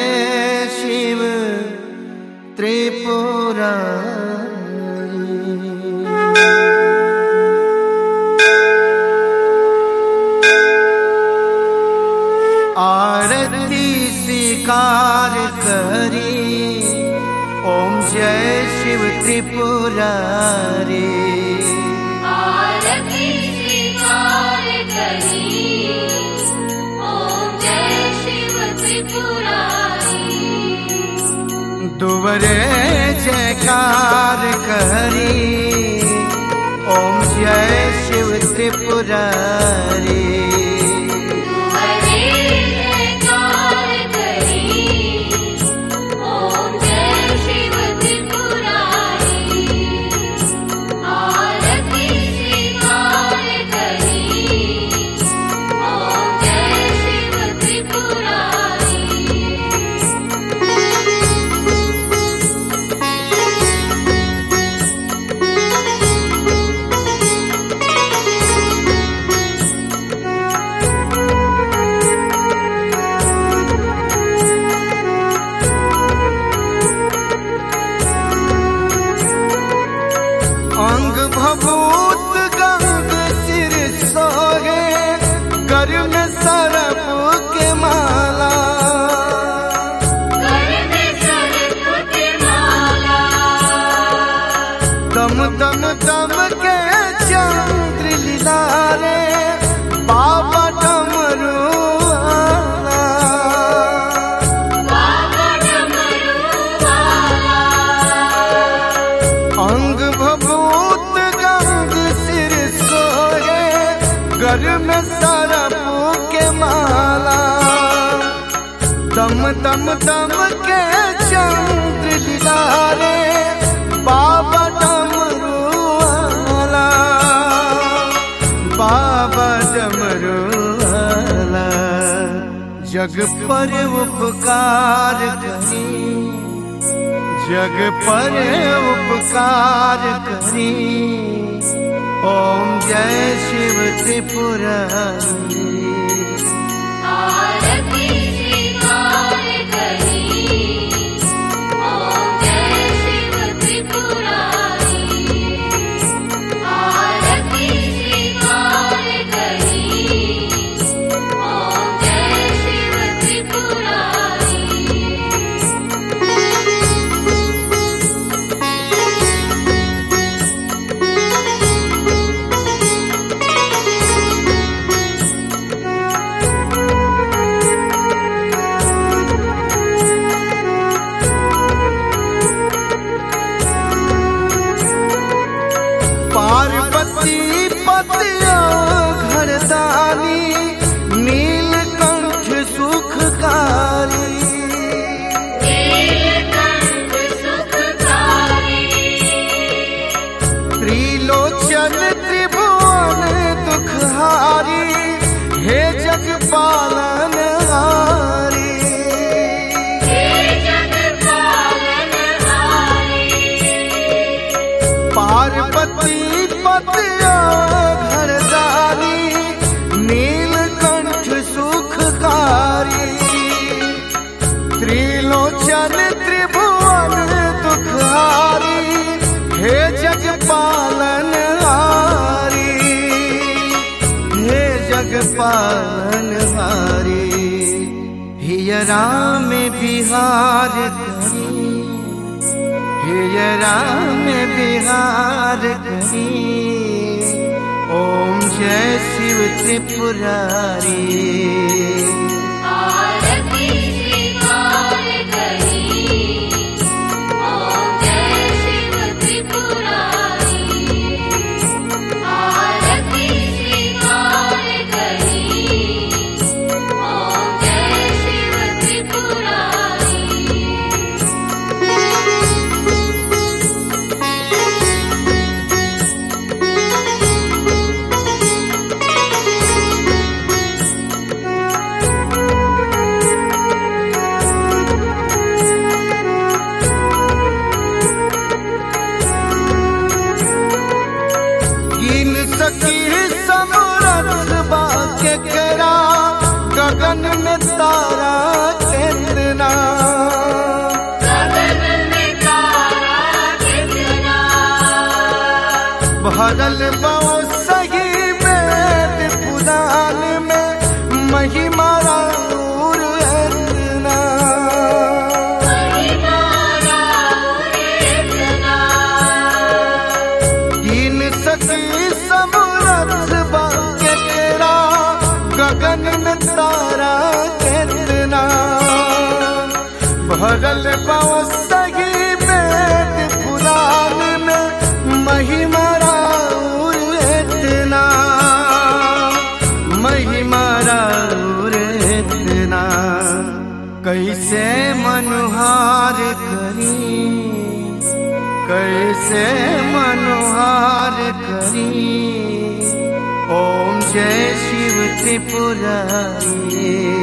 शिव त्रिपुरा आरती स्वीकार करी ओम जय शिव त्रिपुरारी आरती स्वीकार करी ओम जय शिव त्रिपुरारी दुवरे जयकार करी ओम जय शिव त्रिपुरारी हरे जयकार करी ओम जय शिव त्रिपुरारी आरती स्वीकार करी ओम जय शिव त्रिपुरारी अंग भभूत गंग सिर सोहे कर में सरप के माला कर में सर्प की माला दम दम दम के चंद्र लीलारे बाबा डमरू वाला। बाबा डमरू वाला अंग भभूत गंग सिर सोहे घर में सरप के माला दम दम दम के चंद्र दिलारे बाबा डमरू वाला बाबा डमरू वाला जग पर उपकार करी जग पर उपकार करी ओम जय शिव त्रिपुरारी आरती स्वीकार करी ओम जय शिव त्रिपुरारी आरती स्वीकार करी ओम जय शिव त्रिपुरारी पार्वती पतिया घरदानी नीलकंठ सुखकारी नीलकंठ सुखकारी त्रिलोचन त्रिभुवन दुखहारी हे जग पालन हारी हे जगपालनहारी पार्वती पतिया घरदारी नीलकंठ सुखकारी त्रिलोचन त्रिभुवन दुखहारी हे जग पालन हारी हे जग पालन हारी हियरा में बिहार करी हे राम बिहार करी ओम जय शिव त्रिपुरारी आरती स्वीकार करी ओम जय शिव त्रिपुरारी आरती स्वीकार करी ओम जय शिव त्रिपुरारी भरल बहु सही वेद पुराण में महिमा राउर इतना महिमा राउर इतना इन सकी समरथ बाके तेरा गगन में तारा कितना भरल बहु सही वेद पुराण में महिमा राउर इतना महिमा राउर इतना कैसे मनुहार करी कैसे मनोहार करी ओम जय शिव त्रिपुरारी